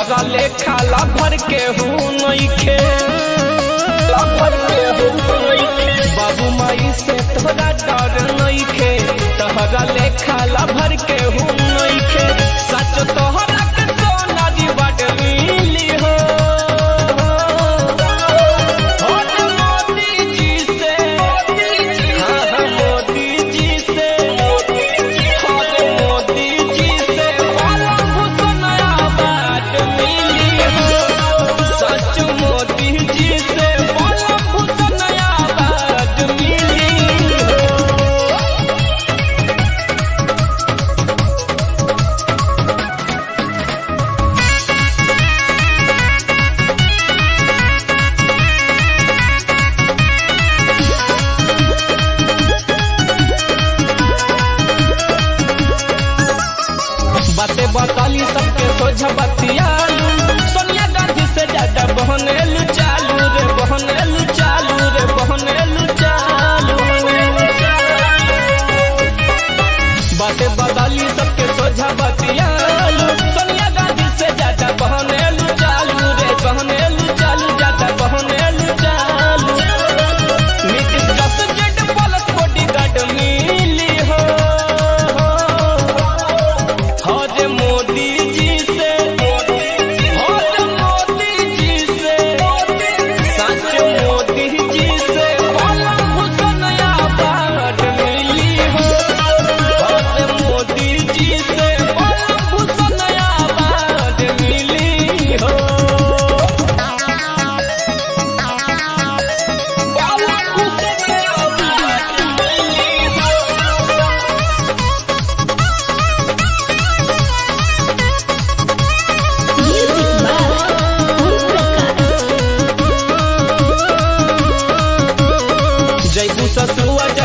तहरा लेखा लभर के हूँ नइखे लभर के हूँ नइखे बाबू माई से तोरा डर नइखे तहरा लेखा लभर के हूँ नइखे सच तोहरा के सोना दी बड मिली हो होत मोदी जी से हाँ हाँ मोदी जी से होत मोदी जी से वाला भूषण आबाद मिली हो सच मोदी जी से वाला भूषण आबाद मिली हो बातें बताली सबके सोझा बतियालू सोनिया गांधी से ज्यादा बहनेलू चालू रे बहनेलू चालू रे बहनेलू चालू बातें बताली सबके सोझा बतियालू सोनिया गांधी से ज्यादा बहनेलू चालू रे बहनेलू चालू ज्यादा बहनेलू चालू नीतीश दस जेड प्लस बॉडीगार्ड मिली हो हज मोदी जी से हज मोदी जी से सच मोदी जी से वाला भूषण आबाद मिली हो हज मोदी जी से वाला भूषण आबाद मिली हो वाला भूषण आबाद मिली हो Music by Om Prakash. जयबू ससुआ